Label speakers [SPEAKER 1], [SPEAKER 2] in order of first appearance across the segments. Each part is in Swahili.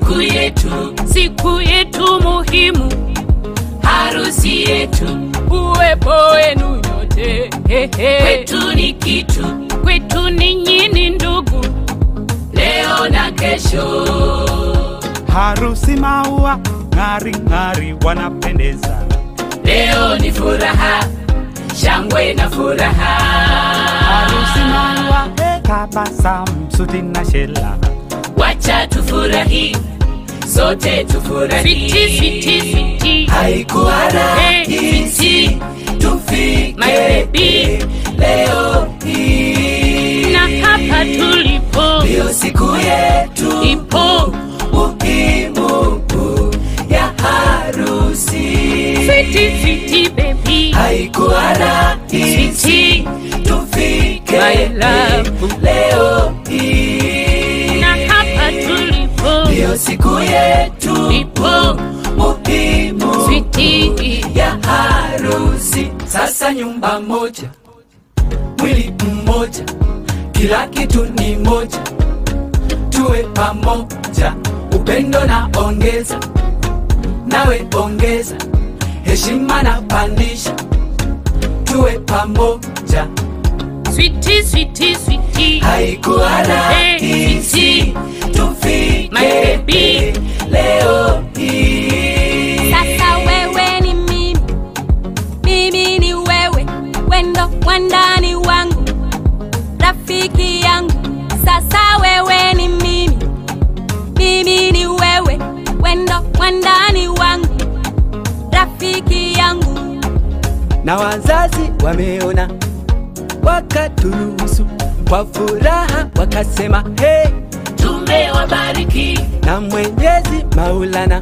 [SPEAKER 1] siku yetu,
[SPEAKER 2] siku yetu muhimu,
[SPEAKER 1] harusi yetu,
[SPEAKER 2] uwepo wenu nyote hehe.
[SPEAKER 1] kwetu ni kitu,
[SPEAKER 2] kwetu ninyi ni ndugu,
[SPEAKER 1] leo na kesho.
[SPEAKER 3] harusi maua ng'ari ng'ari wanapendeza
[SPEAKER 1] Leo ni furaha, shangwe na furaha.
[SPEAKER 3] harusi maua tabasamu suti na shela
[SPEAKER 1] Wacha tufurahi, sote tufurahi.
[SPEAKER 2] switi switi switi,
[SPEAKER 1] Haikuwa
[SPEAKER 2] Hey,
[SPEAKER 1] rahisi
[SPEAKER 2] My
[SPEAKER 1] tufike
[SPEAKER 2] baby.
[SPEAKER 1] leo hii,
[SPEAKER 2] na hapa tulipo
[SPEAKER 1] ndiyo siku yetu
[SPEAKER 2] ipo
[SPEAKER 1] muhimu ya harusi.
[SPEAKER 2] switi switi baby,
[SPEAKER 1] Haikuwa rahisi
[SPEAKER 2] switi
[SPEAKER 1] tufike
[SPEAKER 2] My love.
[SPEAKER 1] leo hii,
[SPEAKER 2] na hapa tulipo
[SPEAKER 1] ndiyo siku yetu
[SPEAKER 2] ipo
[SPEAKER 1] muhimu
[SPEAKER 2] switi
[SPEAKER 1] ya harusi. Sasa nyumba moja, mwili mmoja, kila kitu ni moja, tuwe pamoja, upendo na ongeza, nawe ongeza, heshima na pandisha, tuwe pamoja.
[SPEAKER 2] switi switi switi,
[SPEAKER 1] Haikuwa rahisi tufike
[SPEAKER 2] My baby.
[SPEAKER 1] leo hii.
[SPEAKER 4] Sasa wewe ni mimi, mimi ni wewe, wendo wandani wangu, rafiki yangu. Sasa wewe ni mimi, mimi ni wewe, wendo wandani wangu, rafiki yangu.
[SPEAKER 5] na wazazi wameona wakaturuhusu kwa furaha wakasema hey,
[SPEAKER 1] Tumewabariki
[SPEAKER 5] na mwenyezi maulana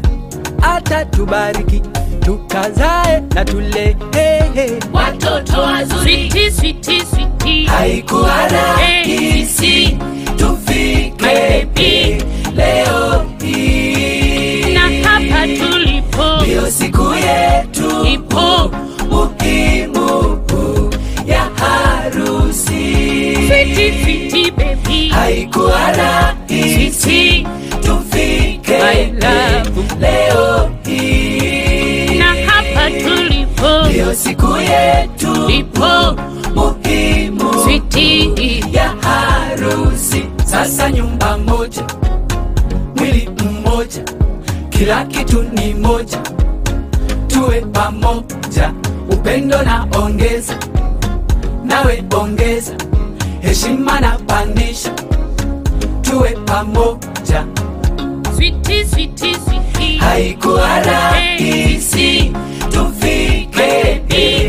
[SPEAKER 5] atatubariki tukazae na tule hey, hey.
[SPEAKER 1] watoto wazuri.
[SPEAKER 2] switi switi switi,
[SPEAKER 1] Haikuwa rahisi tufike
[SPEAKER 2] My baby.
[SPEAKER 1] leo hii,
[SPEAKER 2] na hapa tulipo
[SPEAKER 1] ndiyo siku yetu
[SPEAKER 2] ipo
[SPEAKER 1] muhimu ya harusi.
[SPEAKER 2] switi switi baby,
[SPEAKER 1] Haikuwa rahisi
[SPEAKER 2] switi
[SPEAKER 1] tufike
[SPEAKER 2] My love.
[SPEAKER 1] leo hii,
[SPEAKER 2] na hapa tulipo
[SPEAKER 1] ndiyo siku yetu
[SPEAKER 2] ipo
[SPEAKER 1] muhimu
[SPEAKER 2] switi
[SPEAKER 1] ya harusi. Sasa nyumba moja, mwili mmoja, kila kitu ni moja, tuwe pamoja, upendo na ongeza, nawe ongeza, heshima na pandisha, tuwe pamoja.
[SPEAKER 2] switi switi switi,
[SPEAKER 1] Haikuwa rahisi tufike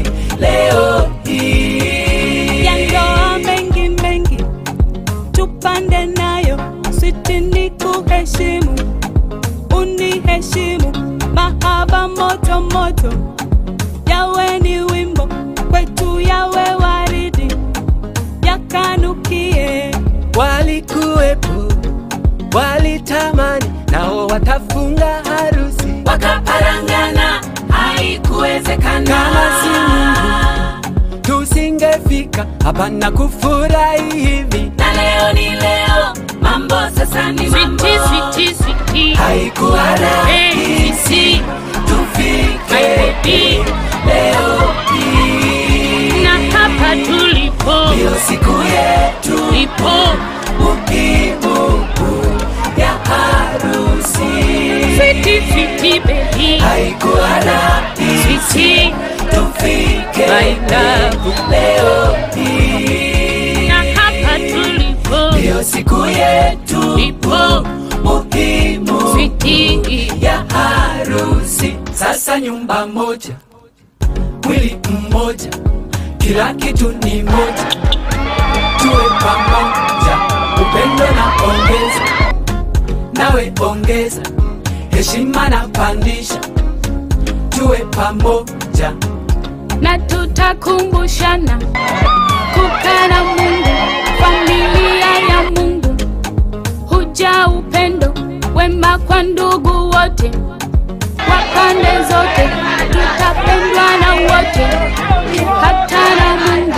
[SPEAKER 1] leo hii.
[SPEAKER 4] ya ndoa mengi mengi tupande nayo switi ni kuheshimu uniheshimu mahaba moto moto yawe ni wimbo kwetu yawe waridi yakanukie
[SPEAKER 5] walikuwepo walitamani nao watafunga harusi
[SPEAKER 1] wakaparangana haikuwezekana
[SPEAKER 5] Kama si Mungu. tusingefika hapa na kufurahi hivi
[SPEAKER 1] na leo ni leo mambo sasa ni mambo
[SPEAKER 2] switi switi switi,
[SPEAKER 1] haikuwa rahisi tufike leo hii
[SPEAKER 2] na hapa tulipo
[SPEAKER 1] ndiyo siku yetu
[SPEAKER 2] ipo
[SPEAKER 1] muhimu ya harusi
[SPEAKER 2] switi switi baby,
[SPEAKER 1] haikuwa rahisi
[SPEAKER 2] switi
[SPEAKER 1] tufike
[SPEAKER 2] My love.
[SPEAKER 1] leo hii
[SPEAKER 2] na hapa tulipo
[SPEAKER 1] ndiyo siku yetu
[SPEAKER 2] ipo
[SPEAKER 1] muhimu
[SPEAKER 2] switi
[SPEAKER 1] ya harusi. Sasa nyumba moja, mwili mmoja, kila kitu ni moja, tuwe pamoja, upendo na ongeza, nawe ongeza, heshima na pandisha, tuwe pamoja.
[SPEAKER 2] na tutakumbushana kukaa na Mungu, familia ya Mungu, huja upendo wema kwa ndugu wote wa pande zote, tutapendwa na wote, hata na Mungu.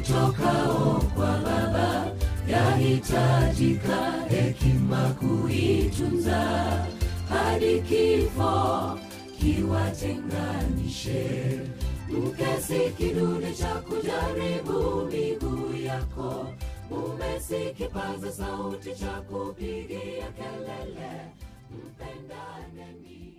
[SPEAKER 1] itokao kwa Baba, yahitajika hekima kuitunza hadi kifo kiwatenganishe. Mkesi kidude cha kujaribu miguu yako, mume si kipaza sauti cha kupigia kelele, mpendaneni.